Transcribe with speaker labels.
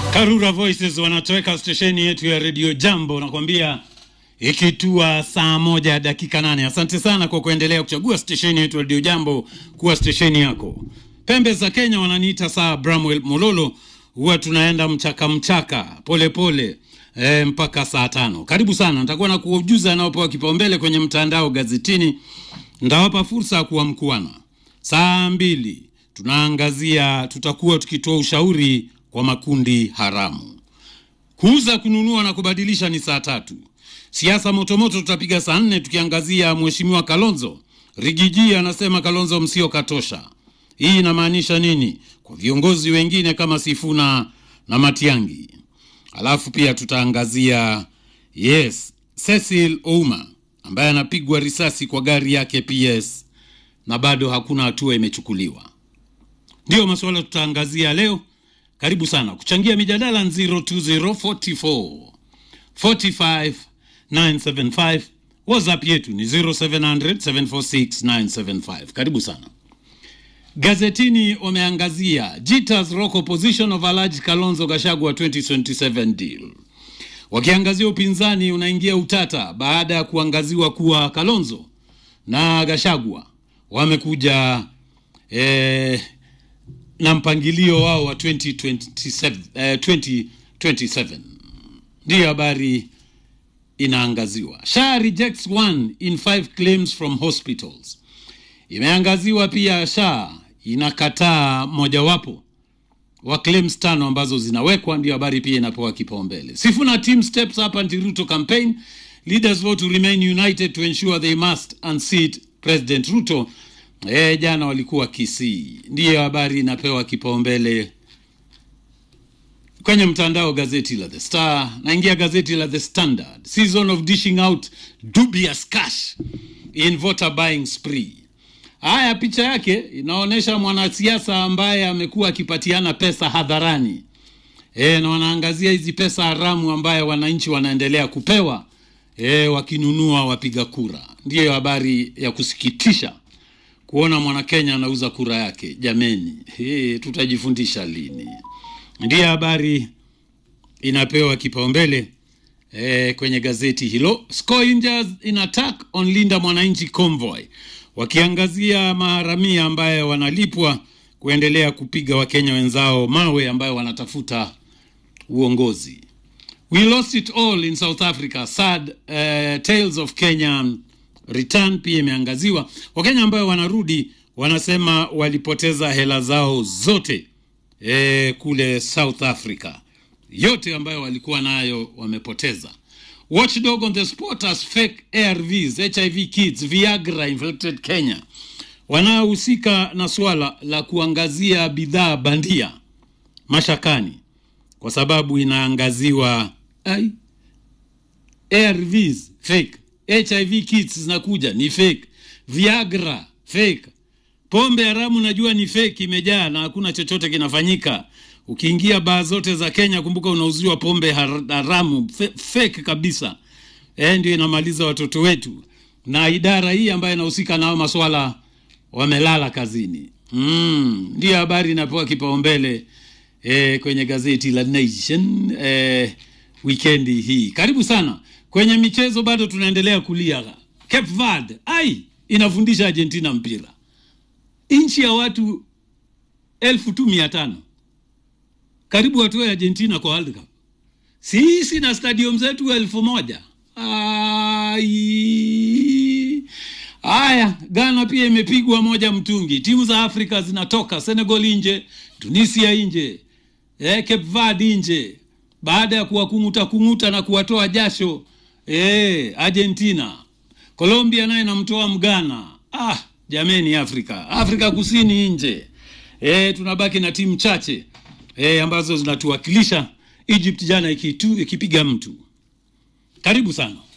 Speaker 1: Karura Voices wanatoweka stesheni yetu ya redio Jambo, nakwambia ikitua saa moja dakika nane. Asante sana kwa kuendelea kuchagua stesheni yetu ya redio Jambo kuwa stesheni yako. Pembe za Kenya wananiita saa Bramwell Mololo, huwa tunaenda mchaka mchaka polepole pole, e, mpaka saa tano. Karibu sana, nitakuwa na kuujuza anaopewa kipaumbele kwenye mtandao gazetini, ndawapa fursa ya kuwa mkuana. Saa mbili tunaangazia, tutakuwa tukitoa ushauri kwa makundi haramu. Kuuza, kununua na kubadilisha ni saa tatu. Siasa motomoto tutapiga saa nne tukiangazia Mheshimiwa Kalonzo. Rigiji anasema Kalonzo msio katosha. Hii inamaanisha nini kwa viongozi wengine kama Sifuna na Matiangi? Alafu pia tutaangazia yes, Cecil Ouma ambaye anapigwa risasi kwa gari yake PS na bado hakuna hatua imechukuliwa. Ndiyo masuala tutaangazia leo. Karibu sana kuchangia mijadala 02044 45 975. WhatsApp yetu ni 0700 746 975. Karibu sana. Gazetini wameangazia Jitas Rock opposition of Alhaji Kalonzo Gachagua 2027 deal, wakiangazia upinzani unaingia utata baada ya kuangaziwa kuwa Kalonzo na Gachagua wamekuja eh, na mpangilio wao wa 2027, eh, 2027 ndiyo habari inaangaziwa. SHA rejects one in five claims from hospitals. Imeangaziwa pia SHA inakataa mojawapo wa claims tano ambazo zinawekwa, ndio habari pia inapewa kipaumbele. Sifuna team steps up anti-Ruto campaign. Leaders vote to remain united to ensure they must unseat President Ruto. E, jana walikuwa Kisii, ndiyo habari inapewa kipaumbele kwenye mtandao gazeti la The Star. Naingia gazeti la The Standard. Season of dishing out dubious cash in voter buying spree. Haya, picha yake inaonyesha mwanasiasa ambaye amekuwa akipatiana pesa hadharani e, na wanaangazia hizi pesa haramu ambaye wananchi wanaendelea kupewa e, wakinunua wapiga kura. Ndiyo habari ya kusikitisha kuona mwanakenya anauza kura yake. Jameni, hey, tutajifundisha lini? Ndiyo habari inapewa kipaumbele e, kwenye gazeti hilo. Scavengers in attack on Linda Mwananchi convoy, wakiangazia maharamia ambaye wanalipwa kuendelea kupiga wakenya wenzao mawe ambayo wanatafuta uongozi. We lost it all in South Africa sad uh, tales of Kenya return pia imeangaziwa. Wakenya ambayo wanarudi wanasema walipoteza hela zao zote e, kule South Africa, yote ambayo walikuwa nayo wamepoteza. Watchdog on the spot as fake ARVs, HIV kits, Viagra infected Kenya. Wanaohusika na swala la kuangazia bidhaa bandia mashakani, kwa sababu inaangaziwa ai, ARVs fake HIV kits zinakuja ni fake, Viagra fake, pombe haramu najua ni fake, imejaa na hakuna chochote kinafanyika. Ukiingia baa zote za Kenya, kumbuka unauziwa pombe haramu fake kabisa. E, ndio inamaliza watoto wetu, na idara hii ambayo inahusika nao maswala wamelala kazini. Mm, ndiyo habari inapewa kipaumbele e, kwenye gazeti la Nation e, wikendi hii. Karibu sana kwenye michezo bado tunaendelea kulia. Cape Verde ai inafundisha Argentina mpira, nchi ya watu elfu tu mia tano karibu watoe Argentina kwa World Cup. Sisi na stadium zetu elfu moja ai. Haya, Ghana pia imepigwa moja mtungi. Timu za Afrika zinatoka, Senegal nje, Tunisia nje, eh, Cape Verde nje baada ya kuwakung'uta kung'uta na kuwatoa jasho E, Argentina. Colombia naye namtoa Mgana. Ah, jameni, Afrika Afrika Kusini nje. E, tunabaki na timu chache e, ambazo zinatuwakilisha. Egypt jana ikitu ikipiga mtu. Karibu sana.